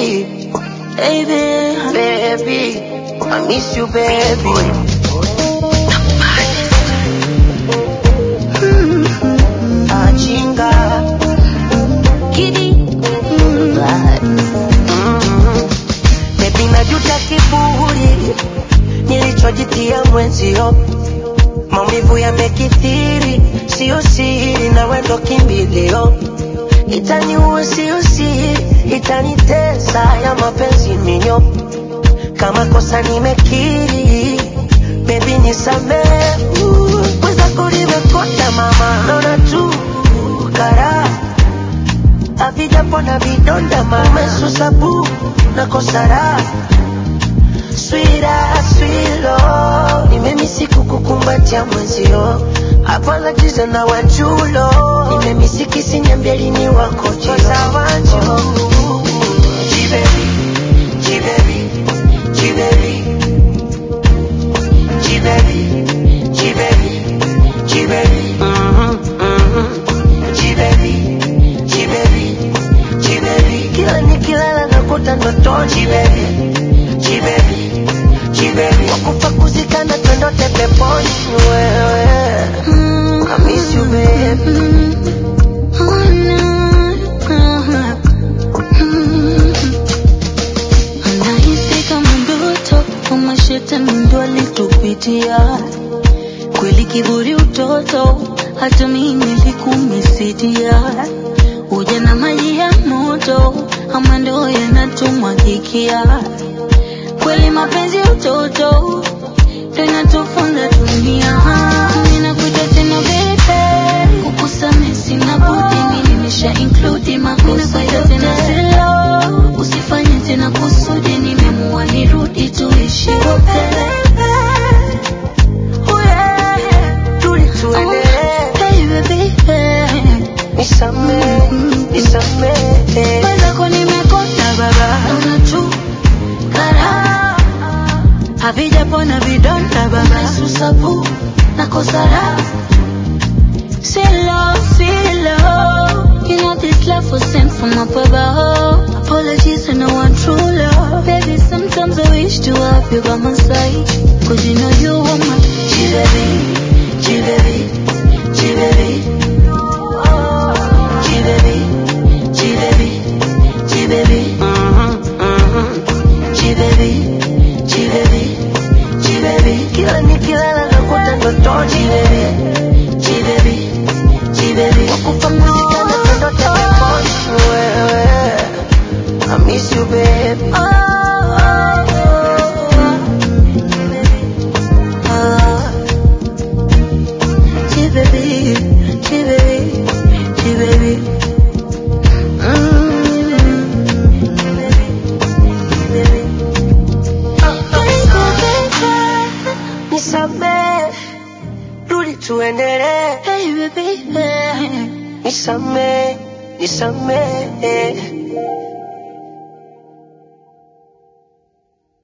baby, baby, baby, I miss you, baby. Achinga, Kidi. bad. Mm. Baby, najuta kiburi nilichojitia mwenzio, maumivu yamekithiri, sio siri, na wendo kimbilio, itaniua sio siri, itanitesa ya mapenzi minyo, kama kosa nimekiri, baby nisamehe, mwenzako nimekonda mama, naona tu karaha havijapona vidonda mama susabu na kosara swira swilo nimemisi kukukumbatia mwenzio apologies na wachulo nimemisi kisinyambia lini wako jiwanjo jibebi jibebi jibebi jibebi jibebi jibebi mhm mhm jibebi jibebi jibebi kila nikilala nakuta ndotoni jibebi jibebi jibebi wakufa kuzikana twendote peponi wewe I miss you baby Anahisi kama ndoto kama shetani ndo alitupitia kweli, kiburi utoto, hata mimi nilikumisidia. Uja na maji ya moto, ama ndo yanatumwagikia kweli, mapenzi ya utoto ndo inatufunza dunia. Ninakuita tena baby, kukusamehe sina budi, mimi nimesha include makosa yote na silo, usifanye tena kusudi, nimeamua nirudi tuishi wote. Oh yeah, tuli tuendelee Baby, baby, nisamehe nisamehe mwenzako nimekosa baba, naona tu karaha havijapona vidonda baba, susabu na kosara Silo, silo You know this love was sent from up above Apologies to no one true love Baby, sometimes I wish to have you by my side Cause you know you are my G-baby, G-baby, G-baby G-baby, G-baby, G-baby mhm mhm G-baby, G-baby, G-baby kila nikilala nakuta ndotoni G-baby, G-baby, G-baby wakufa kuzikana twendote peponi wewe I miss you baby nisamehe rudi tuendelee nisamehe nisamehe